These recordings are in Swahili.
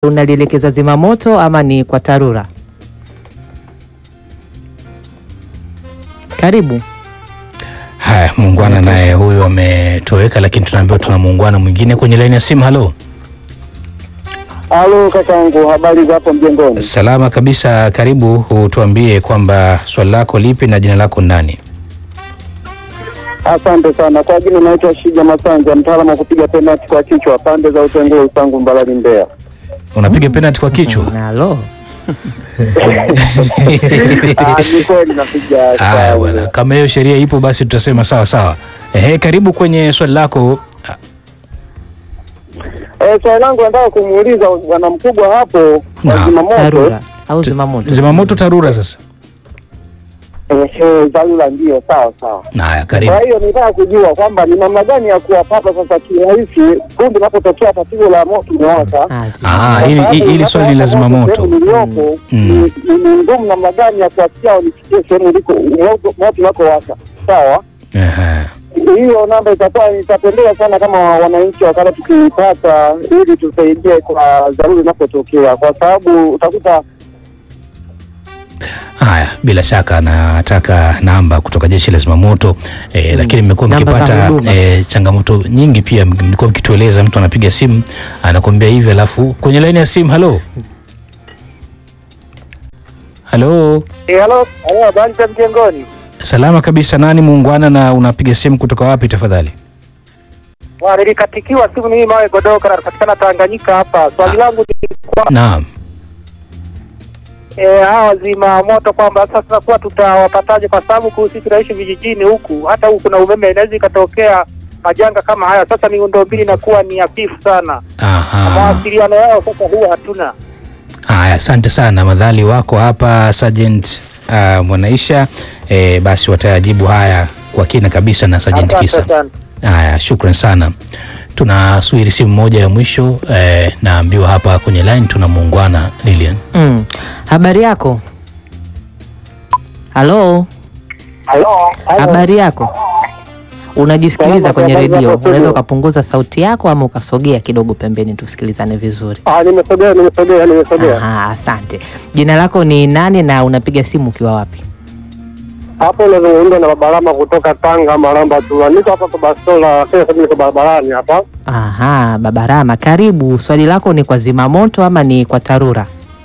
unalielekeza zimamoto ama ni kwa TARURA? Karibu. Haya, muungwana naye huyu ametoweka, lakini tunaambiwa tuna muungwana mwingine kwenye laini ya simu. Halo, Halo kakangu, habari za hapo mjengoni? salama kabisa. Karibu, utuambie kwamba swali lako lipi na jina lako nani? Asante sana. Kwa jina naitwa Shija Masanja, mtaalamu wa kupiga penalti kwa kichwa pande za Utengule, Usangu, Mbalali, Mbeya. Unapiga penalti kwa kichwa? Nalo Ah, ni kweli napiga. Haya sawa. bwana, kama hiyo sheria ipo basi tutasema sawa sawa. Ehe, karibu kwenye swali lako. Ah, Eh, swali langu nataka kumuuliza bwana mkubwa hapo wa Naam, zimamoto. TARURA au zimamoto? Zimamoto TARURA sasa. Eh, eh, dharura ndio, sawa sawa. Haya, karibu. Kwa hiyo nitaka kujua kwamba ni namna gani ya kuwapata sasa kirahisi kundi linapotokea tatizo la moto umewaka. Ah, Ah, zimamoto. hili hili- hili swali la zimamoto. Sehemu niliyopo Mm. ni- ni ni ngumu namna gani ya kuwafikia wanifikie sehemu iliko moto moto unakowaka. Sawa, Ehe. hiyo namba itakuwa itapendeza sana kama wananchi wakati tukiipata, ili tusaidie kwa dharura inapotokea, kwa sababu utakuta Haya, bila shaka nataka namba kutoka jeshi la zimamoto eh, lakini mmekuwa Namba za mkipata huduma. eh, changamoto nyingi pia, mlikuwa mkitueleza mtu anapiga simu anakuambia hivi, alafu kwenye laini ya simu. Halo, halo, eh, halo halo, habari za mjengoni? salama kabisa. Nani muungwana na unapiga simu kutoka wapi tafadhali? Wa, nilikatikiwa simu mimi mawe godoka napatikana Tanganyika hapa. Swali langu ni kwa Naam. eh, hawa wazima moto kwamba sasa tunakuwa tutawapataje, kwa sababu ku- sisi tunaishi vijijini huku, hata huku kuna umeme, inaweza ikatokea majanga kama haya. Sasa miundombinu inakuwa ni hafifu sana, na Aha. mawasiliano yao sasa huwa hatuna. Haya, asante sana madhali wako hapa Sergeant uh, Mwanaisha eh, basi watayajibu haya kwa kina kabisa na Sergeant Asante Kisa. sana. Haya, shukran sana. Tunasubiri simu moja ya mwisho eh, naambiwa hapa kwenye line tuna muungwana Lilian. Mm. Habari yako? Halo, Halo, habari yako? Unajisikiliza Salama, kwenye habari redio, zako studio? unaweza ukapunguza sauti yako ama ukasogea kidogo pembeni tusikilizane vizuri. Ah, nimesogea, nimesogea, nimesogea. Aha, asante. Jina lako ni nani na unapiga simu ukiwa wapi? Hapo unazungumza na Babalama kutoka Tanga, Maramba tu. Niko hapa kwa Bastola, sasa niko barabarani hapa. Aha, Babarama, karibu. Swali lako ni kwa zimamoto ama ni kwa TARURA?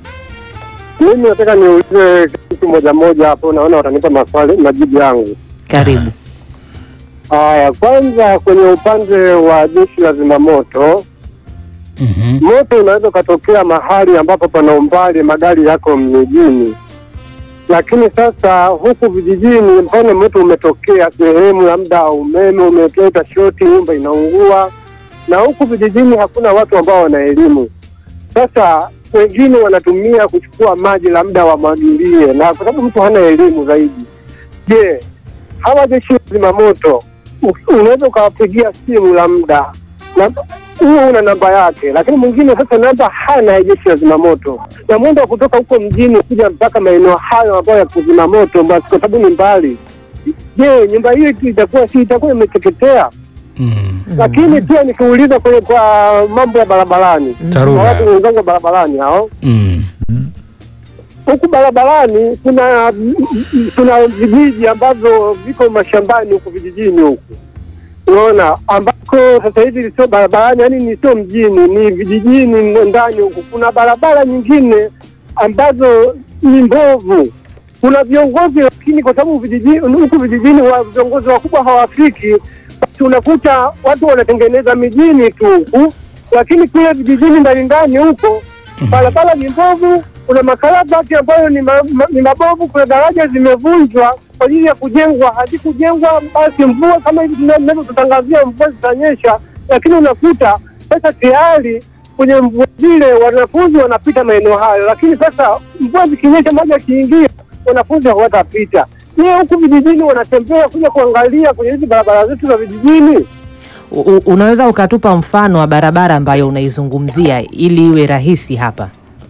Mimi nataka niulize kitu moja moja hapo, naona watanipa maswali majibu yangu. Karibu. Haya, kwanza kwenye upande wa jeshi la zimamoto, Mhm. moto unaweza ukatokea mahali ambapo pana umbali, magari yako mjini, lakini sasa huku vijijini, mfano moto umetokea sehemu labda umeme umeleta shoti, nyumba inaungua, na huku vijijini hakuna watu ambao wana elimu. Sasa wengine wanatumia kuchukua maji labda wamwagilie, na kwa sababu mtu hana elimu zaidi. Je, hawa jeshi la zimamoto u- unaweza ukawapigia simu labda na huo una namba yake, lakini mwingine sasa namba hana ya jeshi la zimamoto, na mwendo wa kutoka huko mjini kuja mpaka maeneo hayo ambayo ya kuzima moto, basi kwa sababu ni mbali. Je, nyumba hiyo itakuwa si itakuwa imeteketea? Mm. Lakini pia nikiuliza kwenye kwa mambo ya barabarani, na TARURA. watu wenzangu wa barabarani hao Mm. huku barabarani kuna kuna vijiji ambavyo viko mashambani huku vijijini huku unaona, ambako sasa hivi sio barabarani, yani ni sio mjini, ni vijijini ndani huku. Kuna barabara nyingine ambazo ni mbovu. Kuna viongozi lakini, kwa sababu vijijini huku vijijini wa viongozi wakubwa hawafiki, basi unakuta watu wanatengeneza mijini tu huku, lakini kule vijijini ndani ndani huko barabara ni mbovu, kuna makarabati ambayo ni, ma, ma, ni mabovu, kuna daraja zimevunjwa kwa ajili ya kujengwa, hazikujengwa. Basi mvua kama hivi tunavyotutangazia mvua zitanyesha, lakini unakuta sasa tayari kwenye mvua zile wanafunzi wanapita maeneo hayo, lakini sasa mvua zikinyesha, maji yakiingia, wanafunzi hawatapita. Je, huku vijijini wanatembea kuja kuangalia kwenye hizi barabara zetu za vijijini? U- u- unaweza ukatupa mfano wa barabara ambayo unaizungumzia ili iwe rahisi hapa?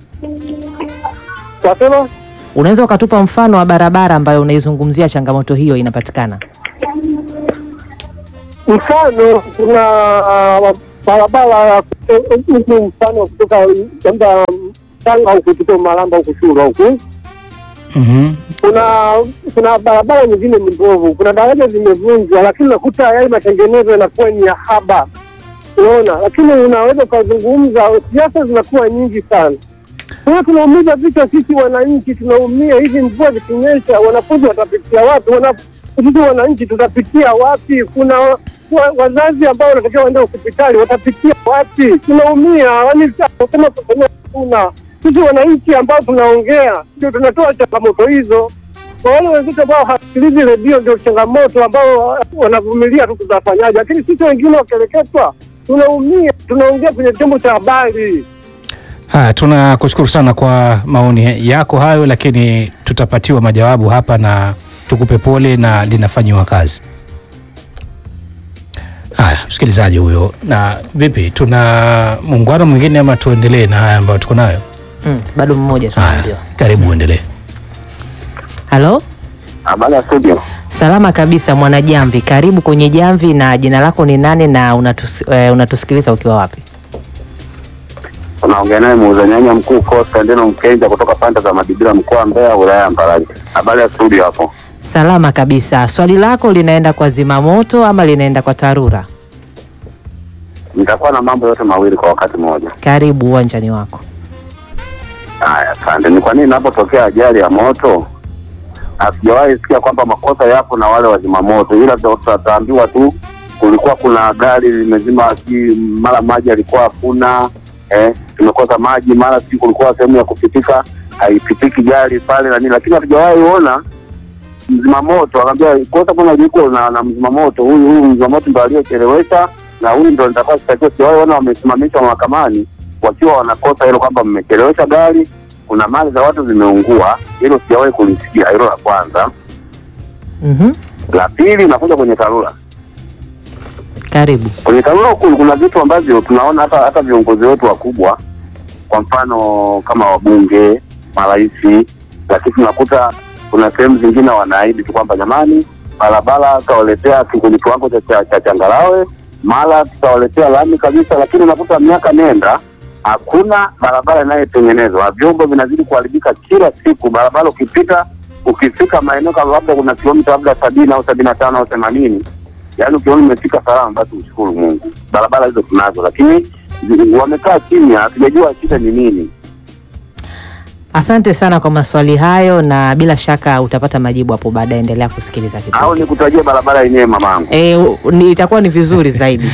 Wasema Unaweza ukatupa mfano wa barabara ambayo unaizungumzia changamoto hiyo inapatikana? mfano kuna barabara eh, huku mfano kutoka labda Tanga huku tuko Malamba huku Shura huku Mhm. kuna kuna barabara nyingine ni mbovu, kuna daraja zimevunjwa, lakini unakuta yale matengenezo yanakuwa ni ya haba, unaona. Lakini unaweza ukazungumza, siasa zinakuwa nyingi sana. Kwa hiyo tunaumiza vichwa sisi wananchi, tunaumia. Hizi mvua zikinyesha, wanafunzi watapitia wapi? Wana- sisi wananchi tutapitia wapi? Kuna wa- wazazi ambao wanatakiwa waende hospitali, watapitia wapi? Tunaumia, yaani sema kusema kuna sisi wananchi ambao tunaongea ndio tunatoa changamoto hizo. Kwa wale wenzetu ambao hasikilizi redio ndio changamoto ambao wanavumilia tu, tutafanyaje? Lakini sisi wengine wakieleketwa, tunaumia, tunaongea kwenye chombo cha habari. Haya, tunakushukuru sana kwa maoni yako hayo, lakini tutapatiwa majawabu hapa na tukupe pole na linafanyiwa kazi. Haya, msikilizaji huyo. Na vipi, tuna muungano mwingine ama tuendelee na haya ambayo tuko nayo? Mm, bado mmoja Haya, tunaambiwa. karibu uendelee. Halo, Habari ya studio. salama kabisa mwana Jamvi, karibu kwenye Jamvi. Na jina lako ni nane na unatus, eh, unatusikiliza ukiwa wapi? Unaongea naye muuza nyanya mkuu Costa Ndeno Mkenja kutoka pande za Madibira mkoa wa Mbeya wilaya ya Mbarali. Habari ya studio hapo. Salama kabisa. Swali lako linaenda kwa zimamoto ama linaenda kwa TARURA? Nitakuwa na mambo yote mawili kwa wakati mmoja. Karibu uwanjani wako. Haya, asante. Ni kwa nini inapotokea ajali ya moto hatujawahi sikia kwamba makosa yapo na wale wazima moto, ila tutaambiwa tu kulikuwa kuna gari limezima, si mara maji alikuwa hakuna eh, tumekosa maji, mara si kulikuwa sehemu ya kupitika haipitiki gari pale na nini, lakini hatujawahi ona mzima moto akaambia kosa kuna liko na, na mzima moto huyu huyu mzima moto ndo aliyochelewesha na huyu ndo nitakuwa sitakiwa. Sijawahi ona wamesimamishwa mahakamani wakiwa wanakosa hilo kwamba mmechelewesha gari, kuna mali za watu zimeungua. Hilo sijawahi kulisikia, hilo la kwanza. Mhm. La pili, nakuja kwenye TARURA. Karibu. Kwenye TARURA huku kuna vitu ambavyo tunaona hata hata viongozi wetu wakubwa, kwa mfano kama wabunge, marais, lakini tunakuta kuna sehemu zingine wanaahidi tu kwamba jamani, barabara tutawaletea kwenye kiwango cha, cha, cha changarawe, mara tutawaletea lami kabisa, lakini unakuta miaka nenda hakuna barabara inayotengenezwa na vyombo vinazidi kuharibika kila siku. Barabara ukipita ukifika maeneo kama labda kuna kilomita labda sabini au sabini na tano au themanini yaani ukiona umefika salama, basi ushukuru Mungu. Barabara hizo tunazo, lakini zi- wamekaa kimya, hatujajua shida ni nini. Asante sana kwa maswali hayo, na bila shaka utapata majibu hapo baadaye. Endelea kusikiliza Au kipindi. nikutajie barabara yenyewe mamangu? E, ni, itakuwa ni vizuri zaidi.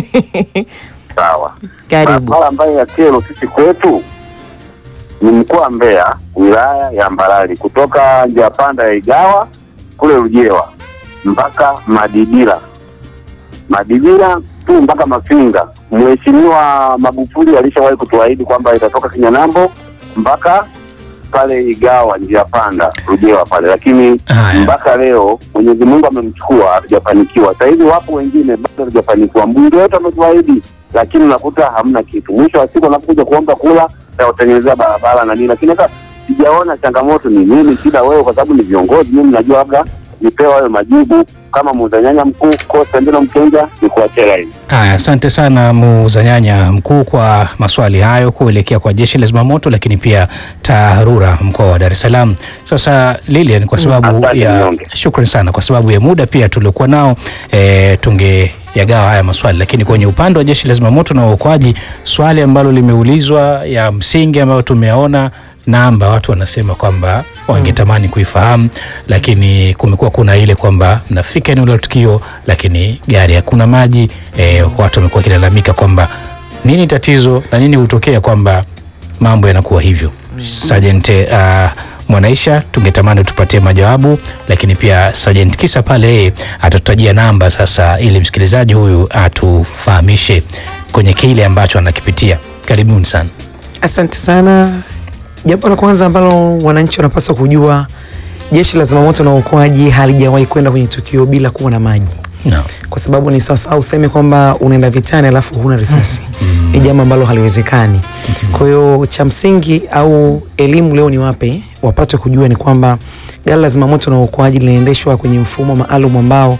Sawa. Karibu. Barabara ambayo ya kero sisi kwetu ni mkoa wa Mbeya, wilaya ya Mbarali, kutoka njia panda ya Igawa kule Rujewa mpaka Madibira, Madibira tu mpaka Mafinga. Mheshimiwa Magufuli alishawahi kutuahidi kwamba itatoka Kinyanambo mpaka pale Igawa njia panda Rujewa pale, lakini Haya. mpaka leo Mwenyezi Mungu amemchukua, hatujafanikiwa. Sasa hivi wapo wengine bado hatujafanikiwa. Mbunge wetu ametuahidi, lakini unakuta hamna kitu. Mwisho wa siku anapokuja kuomba kula tawatengenezea barabara na nini, lakini sasa sijaona changamoto ni nini, shida wewe, kwa sababu ni viongozi. Mimi najua labda nipewa hayo majibu kama muuza nyanya mkuu Costa Ndino Mkenja, ni kuachia hivi. Haya, asante sana muuza nyanya mkuu kwa maswali hayo kuelekea kwa jeshi la zimamoto, lakini pia TARURA mkoa wa Dar es Salaam. Sasa Lilian, kwa sababu Asante, ya mnyonge. shukrani sana kwa sababu ya muda pia tuliokuwa nao e, tungeyagawa haya maswali, lakini kwenye upande wa jeshi la zimamoto na uokoaji, swali ambalo limeulizwa ya msingi ambayo tumeona namba watu wanasema kwamba wangetamani kuifahamu, lakini kumekuwa kuna ile kwamba mnafika eneo la tukio, lakini gari hakuna maji. E, watu wamekuwa wakilalamika kwamba nini tatizo na nini hutokea kwamba mambo yanakuwa hivyo. Sergeant uh, Mwanaisha, tungetamani tupatie majawabu, lakini pia Sergeant Kisa pale yeye atatutajia namba sasa, ili msikilizaji huyu atufahamishe kwenye kile ambacho anakipitia. Karibuni sana. Asante sana. Jambo la kwanza ambalo wananchi wanapaswa kujua, jeshi la zimamoto na uokoaji halijawahi kwenda kwenye tukio bila kuwa na maji, No. kwa sababu ni sawasawa useme kwamba unaenda vitani alafu huna risasi. Ni jambo ambalo haliwezekani. Kwa hiyo cha msingi au elimu leo ni wape wapate kujua ni kwamba gari la zimamoto na uokoaji linaendeshwa kwenye mfumo maalum ambao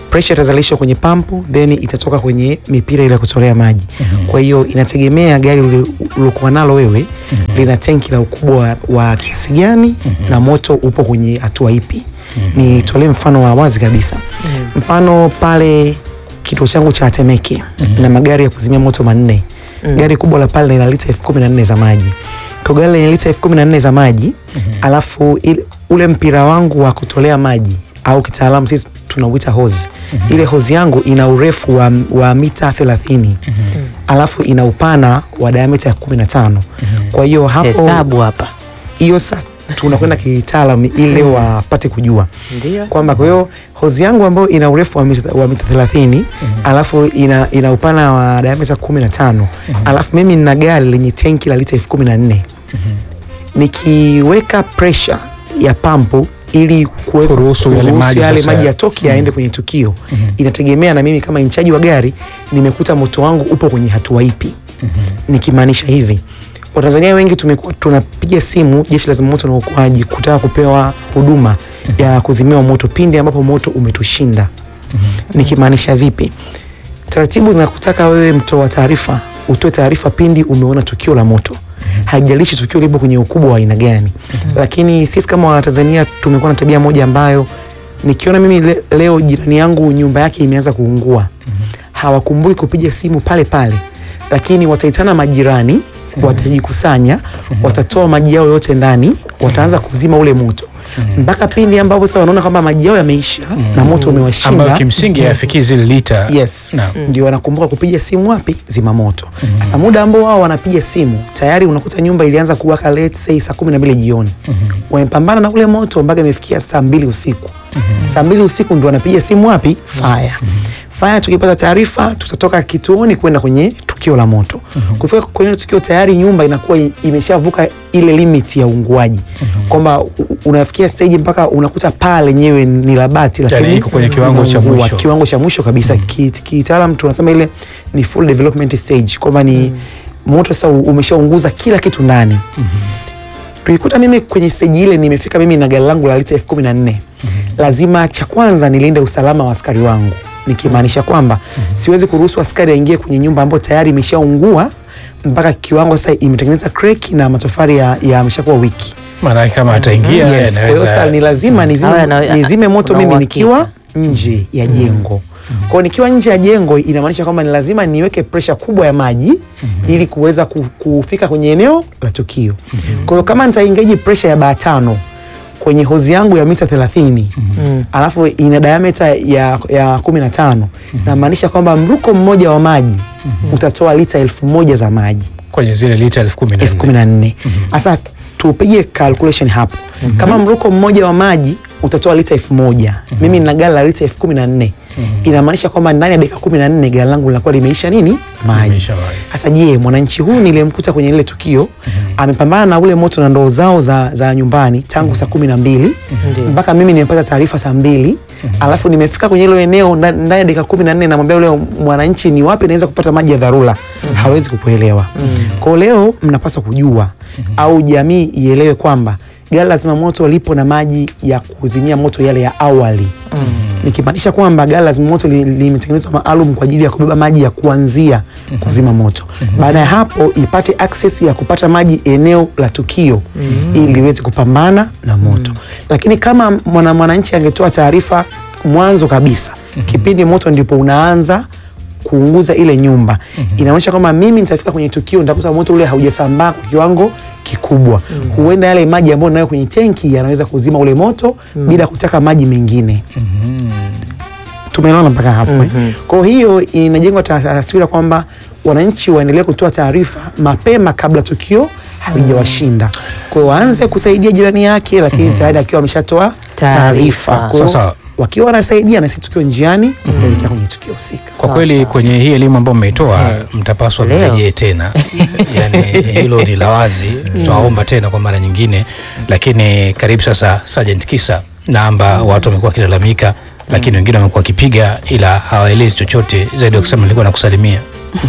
pressure itazalishwa kwenye pampu then itatoka kwenye mipira ile ya kutolea maji kwa hiyo inategemea gari uli- ulokuwa nalo wewe lina tenki la ukubwa wa, wa kiasi gani na moto upo kwenye hatua ipi nitolee mfano wa wazi kabisa mfano pale kituo changu cha Temeke na magari ya kuzimia moto manne gari kubwa la pale lina lita elfu kumi na nne za maji kwa gari lenye lita elfu kumi na nne za maji alafu ile, ule mpira wangu wa kutolea maji au kitaalamu sisi tunauita hose ile hose yangu ina urefu wa, wa mita 30 alafu ina upana wa diameter ya 15 kwa hiyo hapo hesabu hapa hiyo sa tunakwenda kitaalam ili leo wapate kujua ndio kwamba kwa hiyo hozi yangu ambayo ina urefu wa mita, wa mita 30 alafu ina, ina upana wa diameter 15 alafu mimi nina gari lenye tenki la lita elfu kumi na nne nikiweka pressure ya pampu ili kuweza Kuruhusu yale maji yale sasa maji ya- yatoke yaende kwenye tukio inategemea na mimi kama inchaji wa gari nimekuta moto wangu upo kwenye hatua ipi nikimaanisha hivi watanzania wengi tumekuwa tunapiga simu jeshi la zimamoto na uokoaji kutaka kupewa huduma ya kuzimiwa moto pindi ambapo moto umetushinda nikimaanisha vipi taratibu zinakutaka wewe mtoa taarifa utoe taarifa pindi umeona tukio la moto haijalishi tukio lipo kwenye ukubwa wa aina gani lakini sisi kama watanzania tumekuwa na tabia moja ambayo nikiona mimi le, leo jirani yangu nyumba yake imeanza kuungua hawakumbuki kupiga simu pale pale lakini wataitana majirani watajikusanya watatoa maji yao yote ndani wataanza kuzima ule moto mpaka pindi ambapo sasa wanaona kwamba maji yao yameisha na moto ambayo umewashinda kimsingi hayafikii zile lita yes Naam. ndio wanakumbuka kupiga simu wapi zimamoto sasa muda ambao wao wanapiga simu tayari unakuta nyumba ilianza kuwaka let's say saa kumi na mbili jioni wamepambana na ule moto mpaka imefikia saa mbili usiku saa mbili usiku ndio wanapiga simu wapi fire fire tukipata taarifa tutatoka kituoni kwenda kwenye tukio la moto kufika kwenye tukio tayari nyumba inakuwa i- imeshavuka ile limit ya uunguaji kwamba u- unafikia stage mpaka unakuta paa lenyewe ni la bati Yani lakini iko kwenye kiwango cha unaungua. mwisho. kiwango cha mwisho kabisa mm. kitaalam tunasema ile ni full development stage kwamba ni moto sasa u- umeshaunguza kila kitu ndani tulikuta mimi kwenye stage ile nimefika mimi na gari langu la lita elfu kumi na nne lazima cha kwanza nilinde usalama wa askari wangu nikimaanisha kwamba siwezi kuruhusu askari aingie kwenye nyumba ambayo tayari imeshaungua mpaka kiwango sasa imetengeneza crack na matofali ya- yameshakuwa wiki maanake kama ataingia yes. Kwa hiyo sasa ni lazima nizime, Awe na- nizime moto una mimi uhakika. nikiwa nje ya jengo kwa hiyo nikiwa nje ya jengo inamaanisha kwamba ni lazima niweke presha kubwa ya maji ili kuweza ku- kufika kwenye eneo la tukio kwa hiyo kama nitaingeji presha ya baa tano kwenye hozi yangu ya mita 30 alafu ina diameter ya, ya 15 namaanisha kwamba mruko mmoja wa maji utatoa lita elfu moja za maji kwenye zile lita elfu kumi na elfu kumi nne na nne sasa tupige calculation hapo kama mruko mmoja wa maji utatoa lita elfu moja mimi nina gari la lita elfu kumi na nne inamaanisha kwamba ndani ya dakika kumi na nne gari langu linakuwa limeisha nini maji Limeisha maji. sasa je mwananchi huyu nilimkuta kwenye lile tukio amepambana na ule moto na ndoo zao za, za nyumbani tangu saa kumi na mbili Ndiyo. mpaka mimi nimepata taarifa saa mbili alafu nimefika kwenye hilo eneo nda- ndani ya dakika kumi na nne namwambia ule mwananchi ni wapi naweza kupata maji ya dharura hawezi kukuelewa kwao leo mnapaswa kujua au jamii ielewe kwamba gari la zimamoto lipo na maji ya kuzimia moto yale ya awali nikimaanisha kwamba gari la zimamoto li- limetengenezwa maalum kwa ajili ya kubeba maji ya kuanzia kuzima moto baada ya hapo ipate access ya kupata maji eneo la tukio ili liweze kupambana na moto lakini kama mwana mwananchi angetoa taarifa mwanzo kabisa kipindi moto ndipo unaanza kuunguza ile nyumba inaonyesha kwamba mimi nitafika kwenye tukio nitakuta moto ule haujasambaa kwa kiwango kikubwa huenda yale maji ambayo nayo kwenye tenki yanaweza kuzima ule moto bila kutaka maji mengine tumeelewana mpaka hapo eh? kwa hiyo inajengwa ta- taswira kwamba wananchi waendelee kutoa taarifa mapema kabla tukio halijawashinda kwa hiyo waanze kusaidia jirani yake lakini tayari akiwa ameshatoa Taarifa. taarifa Kwa hiyo Sasa- wakiwa wanasaidia na sisi tukiwa njiani kuelekea kwenye tukio husika kwa kweli kwenye hii elimu ambayo mmeitoa mtapaswa Leo. mrejee tena yani hilo ni la wazi tutawaomba tena kwa mara nyingine lakini karibu sasa Sergeant Kisa namba watu wamekuwa wakilalamika lakini wengine wamekuwa wakipiga ila hawaelezi chochote zaidi ya kusema nilikuwa nakusalimia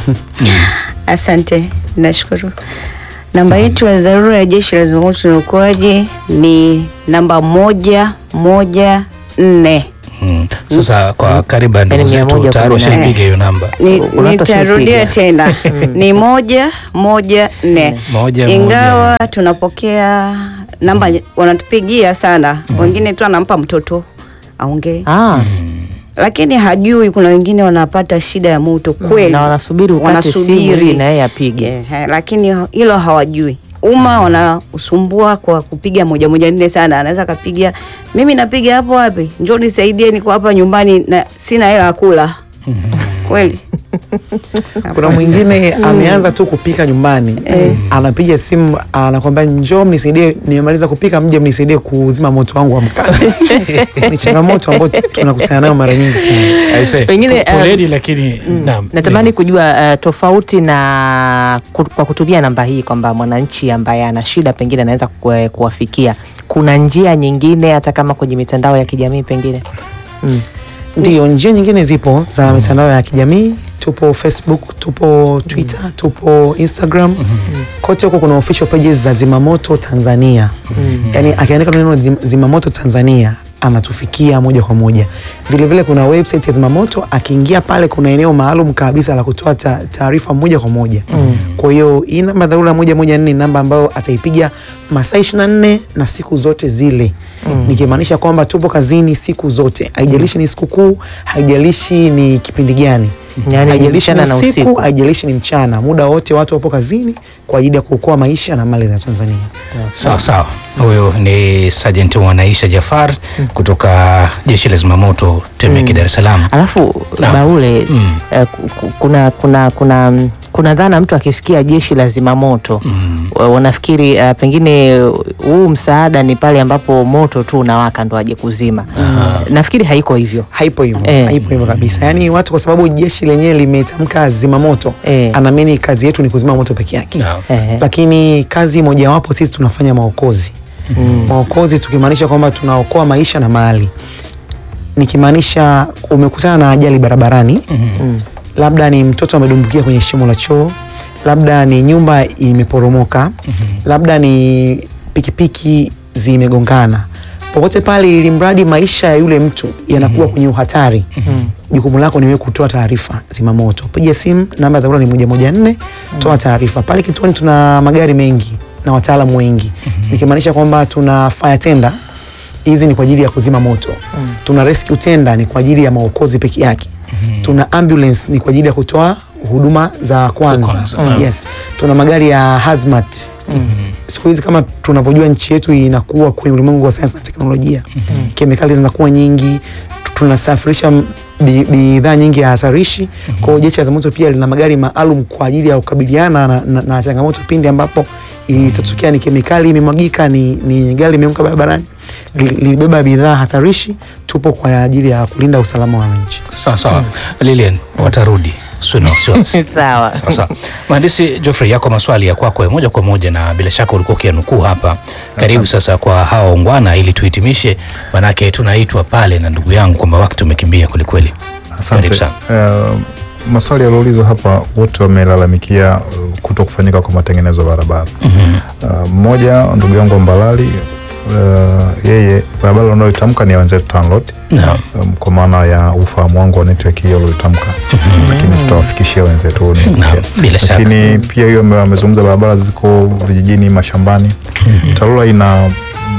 Asante, nashukuru. Namba yetu ya dharura ya Jeshi la Zimamoto na Uokoaji ni namba moja moja nne. Mm. Sasa kwa karibu ndugu Yaani mia zetu moja tayari kumi na nne. washapiga hiyo namba. Ni- Kuna watu Nitarudia washapiga. tena ni moja moja nne, Moja, ingawa moja. tunapokea namba wanatupigia sana, wengine tu anampa mtoto aongee, Ah, lakini hajui. Kuna wengine wanapata shida ya moto kweli, na wanasubiri ukate simu ili na yeye apige. Ehe, lakini hilo hawajui. Umma wanausumbua kwa kupiga moja moja nne sana, anaweza akapiga, mimi napiga hapo wapi, njoo nisaidie, niko hapa nyumbani na sina hela ya kula kweli. kuna mwingine ameanza tu kupika nyumbani anapiga simu anakwambia njoo mnisaidie nimemaliza kupika mje mnisaidie kuzima moto wangu wa mkaa ni changamoto ambayo tunakutana nayo mara nyingi sana Aise, Pengine, po- poleni um, lakini naam. Natamani kujua uh, tofauti na ku, kwa kutumia namba hii kwamba mwananchi ambaye ana shida pengine anaweza ku- kuwafikia, kuna njia nyingine hata kama kwenye mitandao ya kijamii pengine mm. Ndio, njia nyingine zipo za mitandao ya kijamii. Tupo Facebook, tupo Twitter, tupo Instagram. Kote huko kuna official pages za Zimamoto Tanzania. Yaani akiandika neno Zim- Zimamoto Tanzania anatufikia moja kwa moja. Vile vile kuna website ya Zimamoto, akiingia pale kuna eneo maalum kabisa la kutoa ta- taarifa moja kwa moja. Kwa hiyo hii namba dharura moja moja nne ni namba ambayo ataipiga masaa 24 na siku zote zile nikimaanisha kwamba tupo kazini siku zote, haijalishi ni sikukuu, haijalishi ni kipindi gani, Yaani haijalishi ni mchana na usiku, usiku. haijalishi ni mchana, muda wote watu wapo kazini kwa ajili ya kuokoa maisha na mali za Tanzania. Sawa sawa, huyo ni Sergeant Mwanaisha Jafar kutoka jeshi la zimamoto Temeke, Dar es Salaam. Alafu Naam. Baule Mm. eh, ku- ku- kuna kuna kuna mm, kuna dhana mtu akisikia jeshi la zimamoto Mm. wa- wanafikiri eh, pengine huu msaada ni pale ambapo moto tu unawaka ndo aje kuzima. Nafikiri haiko hivyo. Haipo hivyo, Eh. haipo hivyo kabisa. Yaani watu kwa sababu jeshi lenyewe limetamka zimamoto, Eh. anaamini kazi yetu ni kuzima moto peke yake. Naam. Ehe. lakini kazi mojawapo sisi tunafanya maokozi maokozi tukimaanisha kwamba tunaokoa maisha na mali nikimaanisha umekutana na ajali barabarani Mm. labda ni mtoto amedumbukia kwenye shimo la choo labda ni nyumba imeporomoka labda ni pikipiki zimegongana popote pale ili mradi maisha ya yule mtu yanakuwa kwenye uhatari jukumu lako ni wewe kutoa taarifa zimamoto piga simu namba ya dharura ni moja moja nne toa taarifa pale kituoni tuna magari mengi na wataalamu wengi nikimaanisha kwamba tuna fire tender hizi ni kwa ajili ya kuzima moto tuna rescue tender ni kwa ajili ya maokozi peke yake tuna ambulance ni kwa ajili ya kutoa huduma za kwanza, kwanza, naam. yes tuna magari ya hazmat siku hizi kama tunavyojua nchi yetu inakuwa kwenye ulimwengu wa sayansi na teknolojia kemikali zinakuwa nyingi tu- tunasafirisha m- bi- bidhaa nyingi ya hatarishi kwa hiyo jeshi la zimamoto pia lina magari maalum kwa ajili ya kukabiliana na, na, na changamoto pindi ambapo itatokea ni kemikali imemwagika ni, ni gari limeanguka barabarani li- lilibeba bidhaa hatarishi tupo kwa ajili ya kulinda usalama wa wananchi Sawa sawa, Lilian watarudi, usiwe na wasiwasi. Sawa. Sawa sawa. Mhandisi Geoffrey, yako maswali ya kwako ya moja kwa moja, na bila shaka ulikuwa ukianukuu hapa. Karibu sasa kwa hawa ungwana, ili tuhitimishe, manake tunaitwa pale na ndugu yangu kwamba wakati umekimbia kwelikweli. Karibu Asante. sana. Uh, maswali yalioulizwa hapa wote wamelalamikia uh, kuto kufanyika kwa matengenezo ya barabara. Uh, Mmoja ndugu yangu wa Mbalali uh, yeye barabara unayoitamka ni ya wenzetu TANROADS Naam. um, kwa maana ya ufahamu wangu wa network hiyo ulioitamka, lakini tutawafikishia wenzetu huo ni Naam, mpya. bila shaka. Lakini pia hiyo ame- amezungumza barabara ziko vijijini, mashambani. TARURA ina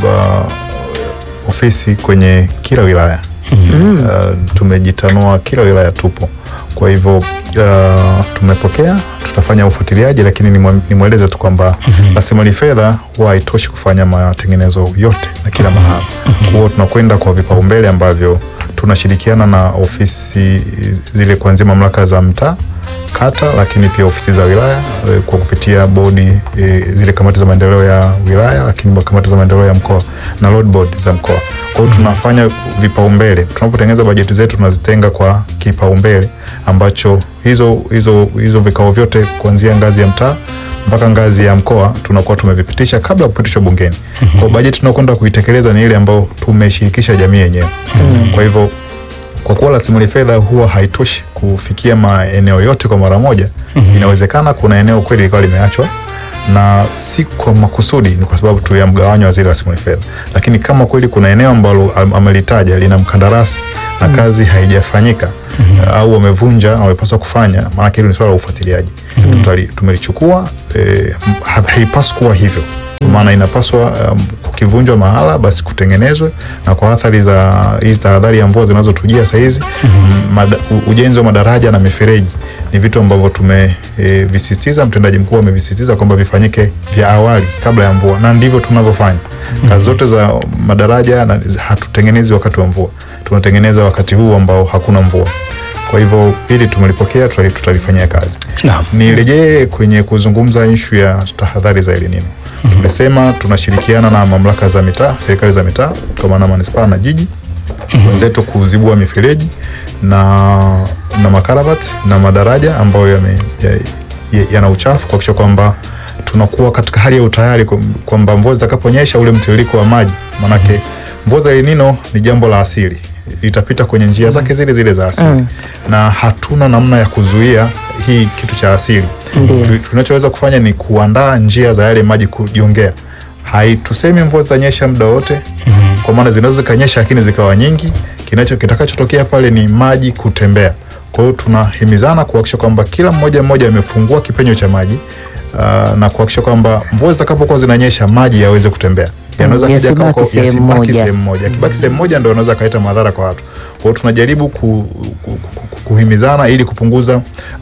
uh, ofisi kwenye kila wilaya uh, tumejitanua kila wilaya tupo kwa hivyo uh, tumepokea tutafanya ufuatiliaji lakini nimwe- nimweleze tu kwamba rasilimali fedha huwa haitoshi kufanya matengenezo yote na kila mahali kwa hiyo tunakwenda kwa vipaumbele ambavyo tunashirikiana na ofisi zile kuanzia mamlaka za mtaa kata lakini pia ofisi za wilaya eh, kwa kupitia bodi eh, zile kamati za maendeleo ya wilaya lakini kamati za maendeleo ya mkoa na road board za mkoa kwa hiyo tunafanya vipaumbele tunapotengeneza bajeti zetu tunazitenga kwa kipaumbele ambacho hizo hizo hizo vikao vyote kuanzia ngazi ya mtaa mpaka ngazi ya mkoa tunakuwa tumevipitisha kabla ya kupitishwa bungeni kwa bajeti tunakwenda kuitekeleza ni ile ambayo tumeshirikisha jamii yenyewe kwa hivyo kwa kuwa rasilimali fedha huwa haitoshi kufikia maeneo yote kwa mara moja inawezekana kuna eneo kweli likawa limeachwa na si kwa makusudi ni kwa sababu tu ya mgawanyo wa zile rasilimali fedha lakini kama kweli kuna eneo ambalo am- amelitaja lina mkandarasi na kazi haijafanyika au wamevunja na wamepaswa kufanya, maanake hilo ni swala la ufuatiliaji. Tutali- Tumelichukua eh, ha- haipaswi kuwa hivyo maana inapaswa um, kukivunjwa mahala basi kutengenezwe, na kwa athari za hizi tahadhari ya mvua zinazotujia saa hizi mada- u- ujenzi wa madaraja na mifereji ni vitu ambavyo tumevisisitiza, mtendaji mkuu amevisisitiza kwamba vifanyike vya awali kabla ya mvua, na ndivyo tunavyofanya kazi zote za madaraja na, hatutengenezi wakati wa mvua, tunatengeneza wakati huu ambao hakuna mvua. Kwa hivyo hili tumelipokea, tutali- tutalifanyia kazi. Naam. Nirejee kwenye kuzungumza ishu ya tahadhari za El Nino. Tumesema tunashirikiana na mamlaka za mitaa, serikali za mitaa kwa maana manispaa na jiji wenzetu kuzibua mifereji na na makaravati na madaraja ambayo yame- ya- ya- yana uchafu kuhakikisha kwamba tunakuwa katika hali ya utayari kwa- kwamba mvua zitakaponyesha ule mtiririko wa maji, manake mvua za El Nino ni jambo la asili, litapita kwenye njia zake zile zile za asili na hatuna namna ya kuzuia hii kitu cha asili. Tu- Tunachoweza kufanya ni kuandaa njia za yale maji kujiongea. Haitusemi mvua zitanyesha muda wote, kwa maana zinaweza zikanyesha lakini zikawa nyingi. Kinacho kitakachotokea pale ni maji kutembea. Kwa hiyo tunahimizana kuhakikisha kwamba kila mmoja mmoja amefungua kipenyo cha maji uh, na kuhakikisha kwamba mvua zitakapokuwa zinanyesha maji yaweze kutembea. Yanaweza Mm, kaja yasibaki kwa- sehemu yasibaki moja. sehemu moja. Akibaki sehemu moja ndio anaweza kaleta madhara kwa watu. Kwa hiyo tunajaribu ku, ku, ku, kuhimizana ili kupunguza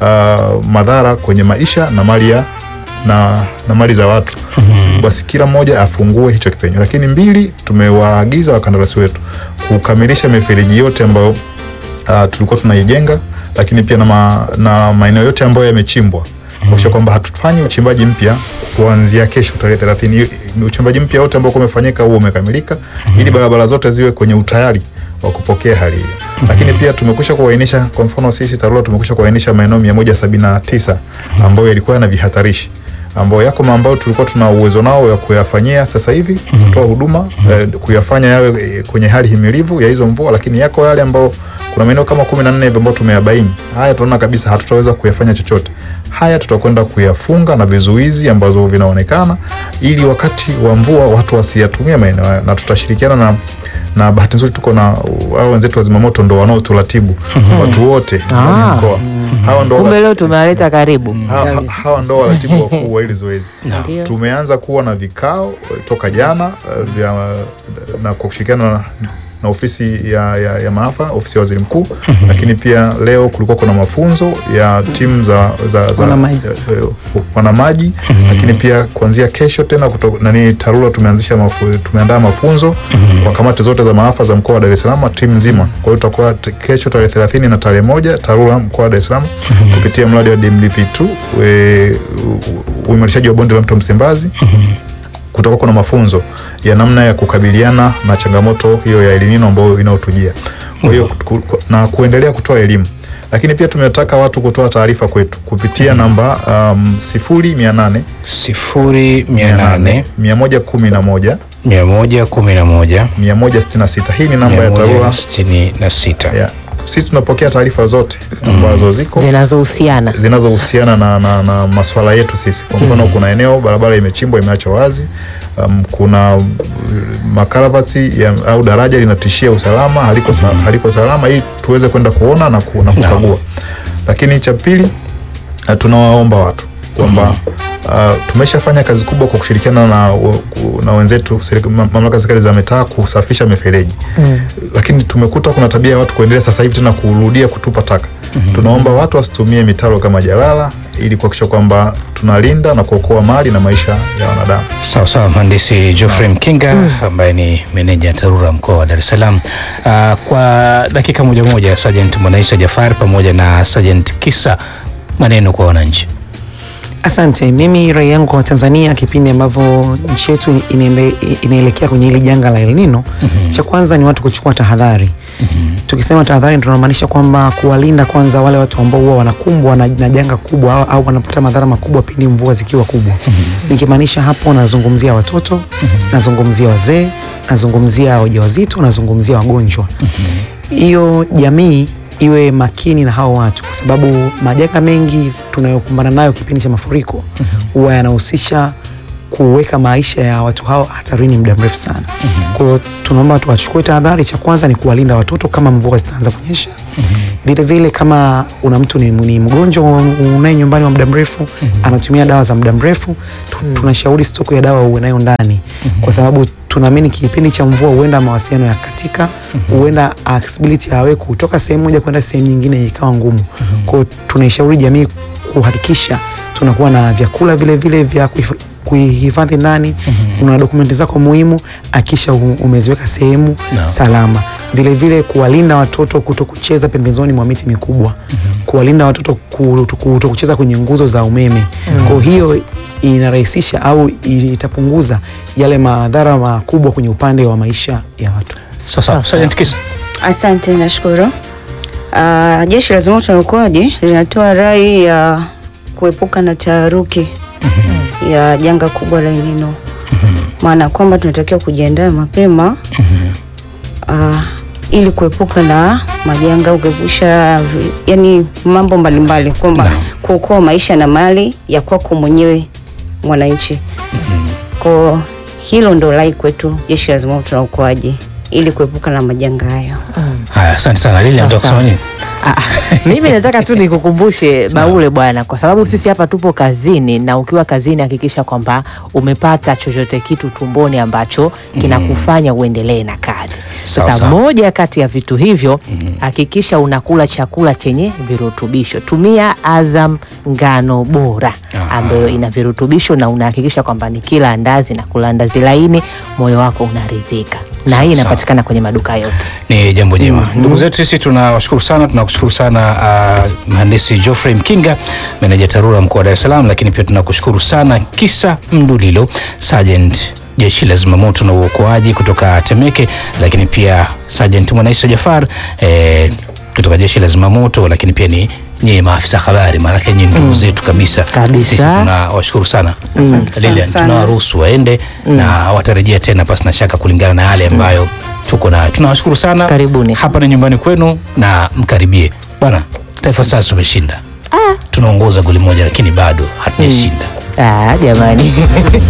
uh, madhara kwenye maisha na mali ya na, na mali za watu basi kila mmoja afungue hicho kipenyo. Lakini mbili, tumewaagiza wakandarasi wetu kukamilisha mifereji yote ambayo uh, tulikuwa tunaijenga, lakini pia na, ma, na maeneo yote ambayo yamechimbwa kuhakikisha kwamba hatufanyi uchimbaji mpya kuanzia kesho tarehe 30. Uchimbaji mpya wote ambao umefanyika huo umekamilika, ili barabara zote ziwe kwenye utayari wa kupokea hali hiyo. Lakini pia tumekwisha kuainisha, kwa mfano sisi TARURA tumekwisha kuainisha maeneo 179 ambayo yalikuwa yana vihatarishi ambayo yako ambayo tulikuwa tuna uwezo nao ya kuyafanyia sasa hivi kutoa huduma eh, kuyafanya yawe eh, kwenye hali himilivu ya hizo mvua, lakini yako yale ambao kuna maeneo kama kumi na nne hivi ambayo tumeyabaini. Haya tunaona kabisa hatutaweza kuyafanya chochote. Haya tutakwenda kuyafunga na vizuizi ambazo vinaonekana, ili wakati wa mvua watu wasiyatumie maeneo hayo, na tutashirikiana na na bahati nzuri tuko na hao wenzetu wa zimamoto ndo wanaotulatibu watu wote ndani ya Ah. mkoa. Hawa ndo Kumbe leo tumewaleta karibu. ha, ha, hawa ndo waratibu wakuu wa hili zoezi. Ndio. Tumeanza kuwa na vikao eh, toka jana eh, vya na kwa kushirikiana na, na ofisi ya, ya, ya maafa ofisi ya waziri mkuu, lakini pia leo kulikuwa kuna mafunzo ya timu za, za, za Wanamaji. eh, eh, wanamaji, lakini pia kuanzia kesho tena kuto, nani TARURA tumeanzisha mafu, tumeandaa mafunzo kwa kamati zote za maafa za mkoa wa Dar es Salaam timu nzima. Kwa hiyo tutakuwa t- kesho tarehe 30 na tarehe moja TARURA mkoa wa Dar es Salaam kupitia mradi wa DMDP2 we- u- uimarishaji wa bonde la mto Msimbazi kutakuwa kuna mafunzo ya namna ya kukabiliana na changamoto hiyo ya El Nino ambayo inaotujia. Kwa hiyo ku- ku- na kuendelea kutoa elimu, lakini pia tumetaka watu kutoa taarifa kwetu kupitia namba um, sifuri mia nane sifuri mia nane mia moja kumi na moja mia moja kumi na moja mia moja sitini na sita. Hii ni namba mia ya moja TARURA. sitini na sita Yeah. Sisi tunapokea taarifa zote ambazo ziko Zinazohusiana. zinazohusiana na, na, na maswala yetu sisi. Kwa mfano kuna eneo barabara imechimbwa imeachwa wazi, um, kuna uh, makaravati ya, au daraja linatishia usalama haliko, sa, haliko salama, ili tuweze kwenda kuona na, ku, na kukagua. Lakini cha pili uh, tunawaomba watu kwamba uh, tumeshafanya kazi kubwa kwa kushirikiana na, na wenzetu serika- ma- mamlaka za serikali za mitaa kusafisha mifereji mm. Lakini tumekuta kuna tabia ya watu kuendelea sasa hivi tena kurudia kutupa taka mm-hmm. Tunaomba watu wasitumie mitaro kama jalala ili kuhakikisha kwamba tunalinda na kuokoa mali na maisha ya wanadamu. Sawa sawa, mhandisi Geoffrey Mkinga ambaye ni meneja TARURA mkoa wa Dar es Salaam. Uh, kwa dakika moja moja, Sergeant Mwanaisha Jafar pamoja na Sergeant Kisa, maneno kwa wananchi. Asante. Mimi rai yangu kwa Tanzania, kipindi ambavyo nchi yetu inaende- inaelekea kwenye hili janga la El Nino, cha kwanza ni watu kuchukua tahadhari. Tukisema tahadhari, tunamaanisha kwamba kuwalinda kwanza wale watu ambao huwa wanakumbwa na, na janga kubwa au, au wanapata madhara makubwa pindi mvua zikiwa kubwa. Nikimaanisha hapo, nazungumzia watoto, nazungumzia wazee, nazungumzia wajawazito, nazungumzia wagonjwa. Hiyo jamii iwe makini na hao watu, kwa sababu majanga mengi tunayokumbana nayo kipindi cha mafuriko huwa yanahusisha kuweka maisha ya watu hao hatarini muda mrefu sana. Kwa hiyo tunaomba tuwachukue tahadhari. Cha kwanza ni kuwalinda watoto kama mvua zitaanza kunyesha. Vile vile kama una mtu ni, ni mgonjwa unaye nyumbani wa muda mrefu anatumia dawa za muda mrefu tu, tunashauri stoko ya dawa uwe nayo ndani kwa sababu tunaamini kipindi cha mvua huenda mawasiliano ya katika huenda accessibility ya wewe kutoka sehemu moja kwenda sehemu nyingine ikawa ngumu. Kwa hiyo tunaishauri jamii kuhakikisha tunakuwa na vyakula vile vile vya kuhif- kuihifadhi ndani. Una dokumenti zako muhimu, akisha umeziweka sehemu Naam. salama. Vile vile kuwalinda watoto kuto kucheza pembezoni mwa miti mikubwa, kuwalinda watoto kuto kuto kucheza kwenye nguzo za umeme. Kwa hiyo inarahisisha au itapunguza yale madhara makubwa kwenye upande wa maisha ya watu. Sasa Sawa, Sergeant Kisa. Asante, nashukuru. Uh, Jeshi la Zimamoto na Uokoaji linatoa rai ya kuepuka na taharuki ya janga kubwa la El Nino, maana kwamba tunatakiwa kujiandaa mapema uh, ili kuepuka na majanga, kuepusha vi- yani mambo mbalimbali, kwamba Naam. kuokoa maisha na mali ya kwako mwenyewe mwananchi. Kwa hilo ndo rai kwetu Jeshi la Zimamoto na Uokoaji ili kuepuka na majanga hayo. Haya, asante sana Lili, nataka Sawa, kusema nini? Ah, mimi nataka tu nikukumbushe Baule bwana, kwa sababu sisi hapa tupo kazini, na ukiwa kazini hakikisha kwamba umepata chochote kitu tumboni ambacho kinakufanya uendelee na kazi. Sawa, Sasa sawa. moja kati ya vitu hivyo, hakikisha unakula chakula chenye virutubisho. Tumia Azam ngano bora Ah. ambayo ina virutubisho, na unahakikisha kwamba ni kila andazi na kula andazi laini, moyo wako unaridhika, na Sawa, hii sawa. inapatikana kwenye maduka yote. Ni jambo jema. Ndugu zetu sisi tunawashukuru sana, tunakushukuru sana uh, mhandisi Geoffrey Mkinga, meneja TARURA mkoa wa Dar es Salaam, lakini pia tunakushukuru sana Kisa Mdulilo, Sergeant jeshi la zimamoto na uokoaji kutoka Temeke, lakini pia Sergeant Mwanaisa Jafar eh, kutoka jeshi la zimamoto, lakini pia ni nyie maafisa habari, maanake nyie ndugu zetu kabisa. Kabisa. Sisi tunawashukuru sana Lilian, sana. tunawaruhusu waende na watarejea tena pasi na shaka kulingana na yale ambayo tuko nayo. Tunawashukuru sana, Karibuni. hapa ni nyumbani kwenu na mkaribie bwana. Taifa Stars tumeshinda, tunaongoza goli moja, lakini bado hatujashinda. Ah, jamani